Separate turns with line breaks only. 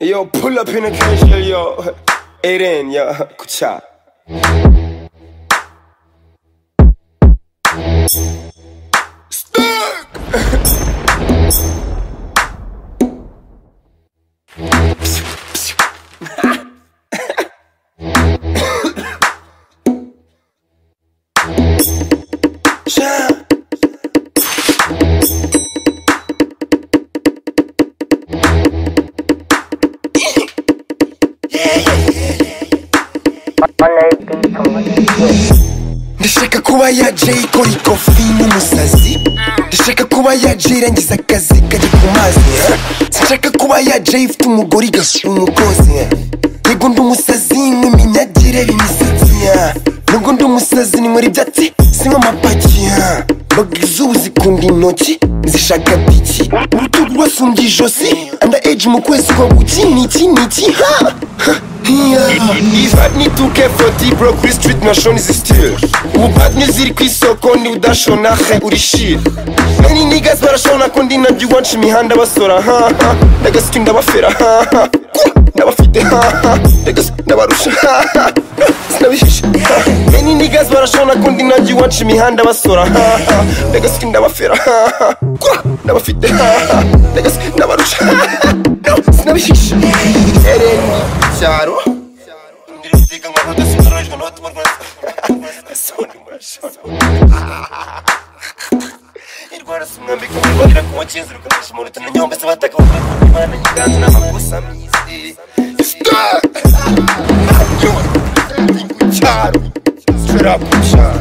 Yo, pull up in a K-Shell, yo. Eight in, yo. Kucha. Stuck! Yeah. ndashaka kuba yaje ikora ikofi nk'umusazi ndashaka kuba yaje irangiza akazi kajya ku mazi ndashaka kuba yaje ifite umugore igashira umugozi yego ndi umusazi nk'iminyagire imisatsi nubwo ndi umusazi ni muri ibyatsi sinywa amapaki mbaga izuba zikunda intoki zishaka biki urutugu rwasumbye ijosi anda eji mu kwezi kwa guki ni iki ni iki ha Ibadni 2K40 bro kuri street na shoni zisitire ubu badni ziri ku isoko ni udashona he uri shit many niggas barashona ko ndi nabyo iwacu imihanda basora ha ha ndagasuka ndabafera ha ha ndabafite ha ha ndagasuka ndabarusha ha ha sinabihishe ha many niggas barashona ko ndi nabyo iwacu imihanda basora ha ha ndagasuka ndabafera ha ha ndabafite ha ha ndagasuka ndabarusha ha ha sinabihishe Ereni cyaro indwara si umwambi kumubonera ku mukinzi rukoresha umuntu tunanyombe se bataka bakora ku mwana nyiganza n'amakosa myizi Stop! Yo, ndi ku cyaro straight up ku cyaro